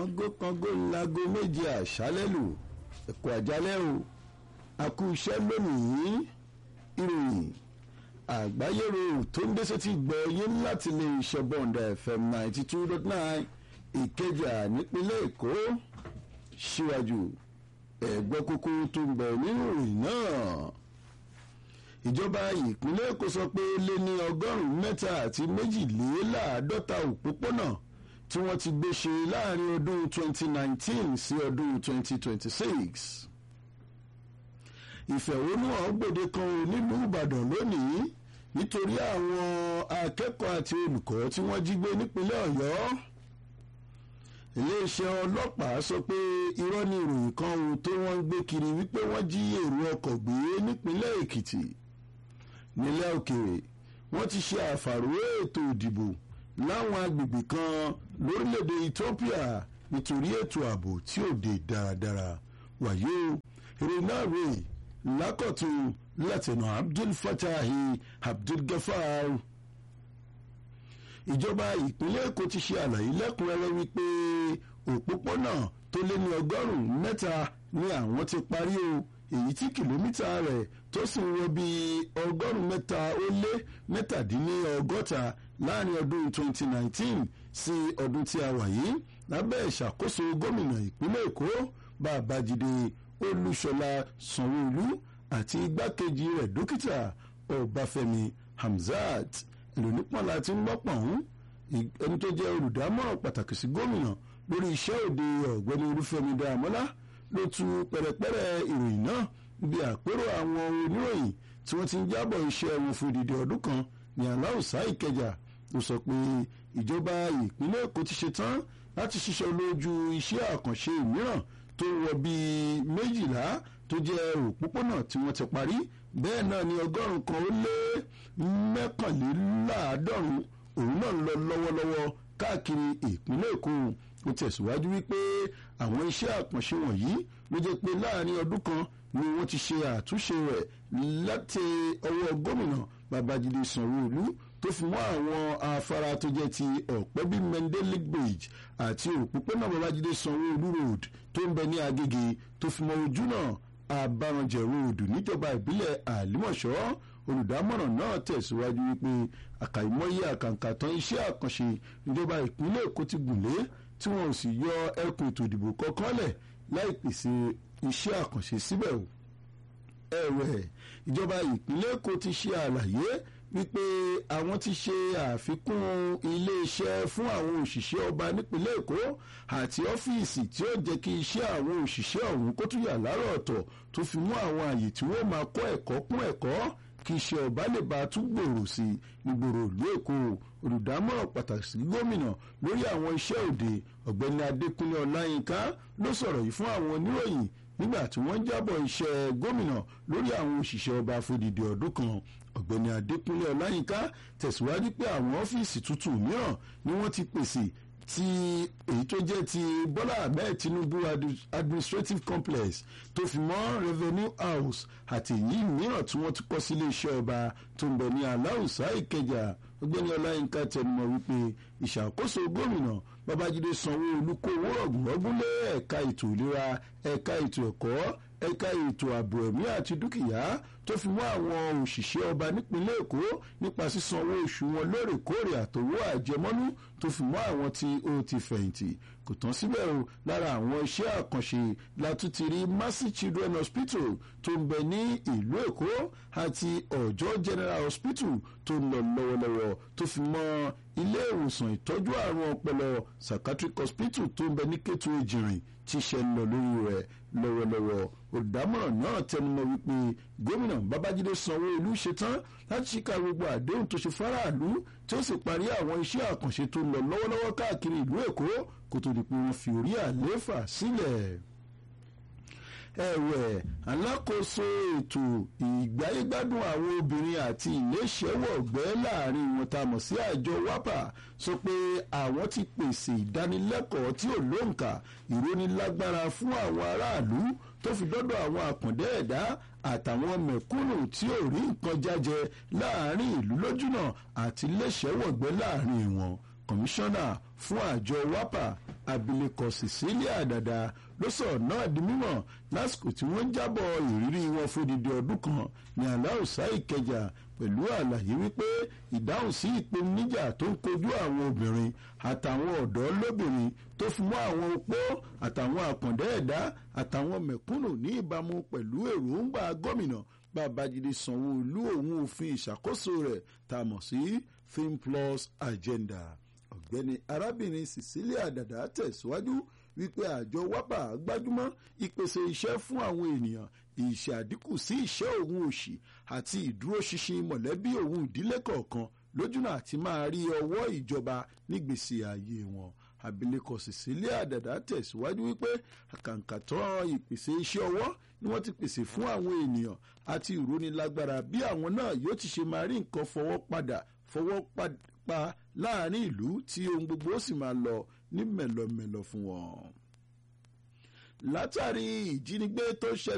aago kango ńlágo méje àṣálẹ́ lù ẹ̀kọ́ àjálẹ́ o àkú iṣẹ́ lónìí ìròyìn àgbáyérò tó ń dẹ́sẹ̀ ti gbọ́ yín láti lè ṣọ́bọ̀ǹda fm ninety two dot nine ìkẹjà nípínlẹ̀ èkó síwájú ẹ̀gbọ́n kúkú tó ń bọ̀ nínú ìròyìn náà ìjọba ìpínlẹ̀ èkó sọ pé lé ní ọgọ́rùn-ún mẹ́ta àti méjìléláàádọ́ta òpópónà tí wọ́n ti gbé ṣe láàrin ọdún 2019 sí ọdún 2026 ìfẹ̀hónúhàn gbòde kan nílùú ìbàdàn lónìí nítorí àwọn akẹ́kọ̀ọ́ àti olùkọ́ tí wọ́n jí gbé nípínlẹ̀ ọ̀yọ́ iléeṣẹ́ ọlọ́pàá sọ pé irọ́ ni ìròyìn kan ohun tó wọ́n ń gbé kiri wípé wọ́n jí èrò ọkọ̀ gbé nípínlẹ̀ èkìtì nílẹ̀ òkèèrè wọ́n ti ṣe àfàrò ètò ìdìbò láwọn agbègbè kan lórílẹ̀‐èdè ethiopia nítorí ètò ààbò tí ò dé dáradára wàyó èrè náà rè lákọ̀tún látẹ̀nà abdul fatahi abdul gafar ìjọba ìpínlẹ̀ èkó ti ṣe àlàyé lẹ́kùnrẹ́rẹ́ wípé òpópónà tó lé ní ọgọ́rùn-ún mẹ́ta ni àwọn ti parí o èyí tí kìlómítà rẹ̀ tó sì ń wọ bí ọgọ́rùn-ún mẹ́ta ó lé mẹ́tàdínlọ́gọ́ta láàrin ọdún 2019 sí ọdún tí a wà yìí lábẹ́ ìṣàkóso gómìnà ìpínlẹ̀ èkó babájídé olúṣọlá sanwóolu àti igbákejì rẹ̀ dókítà ọbáfẹ́mi hamzat ìrònípọ̀nla tí ń gbọ́pọ̀n ẹni tó jẹ́ olùdámọ̀ràn pàtàkì sí gómìnà lórí iṣẹ́ òde ọ̀gbẹ́ni olúfẹ́mi dáamọ́lá ló tu pẹ̀rẹ̀pẹ̀rẹ̀ ìròyìn náà bí àpérò àwọn oníròyìn tí wọ́n ti ń jábọ̀ iṣẹ́ wọn fún ìdìdì ọdún kan ní aláùsá ìkẹjà ló sọ pé ìjọba ìpínlẹ̀ èkó ti ṣe tán láti ṣiṣẹ́ lójú iṣẹ́ àkànṣe mìíràn tó wọ bíi méjìlá tó jẹ́ òpópónà tí wọ́n ti parí bẹ́ẹ̀ náà ni ọgọ́rùn-ún kan ó lé mẹ́kànléláàádọ́rùn òun náà ń lọ lọ́wọ́lọ́wọ́ káàkiri ìpínlẹ̀ èkó ó tẹ̀síwájú wípé àwọn iṣẹ́ àkànṣe wọ̀nyí ló jẹ́ pé láàrin ọdún kan ni wọ́n ti ṣe àtúnṣe rẹ̀ láti ọwọ́ gómìnà babájídé sanwó-olú tó fi mọ́ àwọn afárá tó jẹ́ ti ọ̀pẹ́bí mendeley bridge àti òpópónà babájídé sanwó-olú road tó ń bẹ ní agége tó fi mọ́ ojú náà àbáranjẹ road níjọba ìbílẹ̀ àlímọ̀ṣọ́ olùdámọ̀ràn náà tẹ̀síwájú wípé àkàìmọye àkàǹkà tán iṣẹ́ àkànṣe ìjọba ìpínlẹ̀ èkó ti gùnlé tí wọn ò sì yọ ẹkùn ètò ìdìbò kankan lẹ̀ láì pèsè iṣẹ́ àkànṣe síbẹ̀ o. ẹ̀wẹ̀ ìjọba ìpínlẹ̀ èkó ti ṣe àlàyé wípé àwọn ti ṣe àfikún iléeṣẹ́ fún àwọn òṣìṣẹ́ ọba nípínlẹ̀ èkó àti ọ́fíìsì tí ó jẹ́ kí iṣẹ́ àwọn òṣìṣẹ́ ọ̀hún kó tún yà lárọ̀ ọ̀tọ̀ tó fi mú àwọn àyè tí wọ́n máa kọ́ ẹ̀kọ́ kún ẹ̀kọ́ kí iṣẹ́ ọba lè bá tún gbòòrò sí i nígboro ìlú èkó olùdámọ̀ràn pàtàkì sí gómìnà lórí àwọn iṣẹ́ òde ọ̀gbẹ́ni adékúnlé ọláyínká ló sọ̀rọ̀ yìí fún àwọn oníròyìn nígbà tí wọ́n ń jábọ̀ iṣẹ́ gómìnà lórí àwọn òṣìṣẹ́ ọba fòdìdì ọdún kan ọ̀gbẹ́ni adékúnlé ọláyínká tẹ̀síwájú pé àwọn ọ́fíìsì tuntun mìíràn ni wọ́n ti pèsè ti èyí tó jẹ́ ti bọ́lá ahmed tinubu administrative complex tó fi mọ́ revenue house àti èyí mìíràn tí wọ́n ti kọ́ sí iléeṣẹ́ ọba tó ń bẹ ní aláùsá ìkẹjà ọgbẹ́ni ọláyínká tẹnumọ́ wípé ìṣàkóso gómìnà babájídé sanwó-olú kó owó rọ̀gùnrọ̀gùn lé ẹ̀ka ètò ìlera ẹ̀ka ètò ẹ̀kọ́ ẹ̀ka ètò ààbò ẹ̀mí àti dúkìá tó fi mọ́ àwọn òṣìṣẹ́ ọba nípínlẹ̀ èkó nípa sísanwó oṣù wọn lóòrèkóòrè àtòwó àjẹmọ́nú tó fi mọ́ àwọn tí ó ti fẹ̀yìntì kò tán síbẹ̀ o lára àwọn iṣẹ́ àkànṣe látúntì rí mercy children hospital tó ń bẹ ní ìlú èkó àti ọjọ́ general hospital tó ń lọ lọ́wọ́lọ́wọ́ tó fi mọ́ ilé ìwòsàn ìtọ́jú àrùn ọpọlọ psychiatric hospital tó ń bẹ ní kétu ìjìnrìn tí ṣe ń lọ lórí rẹ̀ lọ́wọ́lọ́wọ́ olùdámọ̀ràn náà tẹnumọ́ wípé gómìnà babájídé sanwó-olú ṣetán láti ṣíkà gbogbo àdéhùn tó ṣe fáráàlú tí ó sì parí àwọn iṣẹ́ àkànṣe tó ń lọ lọ́wọ́lọ́wọ́ káàkiri ìlú èkó kó tó di pé wọ́n fi orí àlééfà sílẹ̀ ẹ̀wẹ̀ alákòóso ètò ìgbáyégbádùn àwọn obìnrin àti ìléṣẹ́wọ̀gbẹ́ láàrin wọn tá a mọ̀ sí àjọ wápà sọ pé àwọn ti pèsè ìdánilẹ́kọ̀ọ́ tí ò lóǹkà ìrónilágbára fún àwọn aráàlú tó fi dọ́dọ̀ àwọn àkàndé ẹ̀dá àtàwọn mẹ̀kúnnù tí ò rí nǹkan jájẹ láàrin ìlú lójúnà àti léṣẹ́wọ̀gbẹ́ láàrin wọn kọmíṣánná fún àjọ wápà abilékọ Cecilia Dada ló sọ̀rọ̀ náà di mímọ̀ lásìkò tí wọ́n jábọ̀ ìrírí wọn fódìdí ọdún kan ní aláùsá ìkẹjà pẹ̀lú àlàyé wípé ìdáhùn sí ìpèníjà tó ń kojú àwọn obìnrin àtàwọn ọ̀dọ́ lóbìnrin tó fi mọ́ àwọn opó àtàwọn àkàndá ẹ̀dá àtàwọn mẹ̀kúnnù ní ìbámu pẹ̀lú èròǹgbà gómìnà Babájídé Sanwó-Olú òun òfin ìṣàkóso rẹ̀ tá a mọ̀ sí Think Plus Agenda ọ̀gbẹ́ni arábìnrin Cecilia Dada tẹ̀síwájú wípé àjọ wábà gbájúmọ́ ìpèsè iṣẹ́ fún àwọn ènìyàn ìṣàdínkù sí ìṣẹ́ òun òṣì àti ìdúróṣinṣin mọ̀lẹ́bí òun ìdílé kọ̀ọ̀kan lójúnà àti máa rí ọwọ́ ìjọba nígbèsè ayé wọn abilékọ Cecilia Dada tẹ̀síwájú wípé àkàǹkàtọ́ ìpèsè iṣẹ́ ọwọ́ ni wọ́n ti pèsè fún àwọn ènìyàn àti ìrónilágbára bí àwọn náà yóò ti ṣe máa rí nǹkan fọwọ́ padà fọwọ́ pa láàrin ìlú tí ohun gbogbo ó sì máa lọ ní mẹ̀lọmẹ̀lọ fún wọn. látàrí ìjínigbé tó ṣẹlẹ̀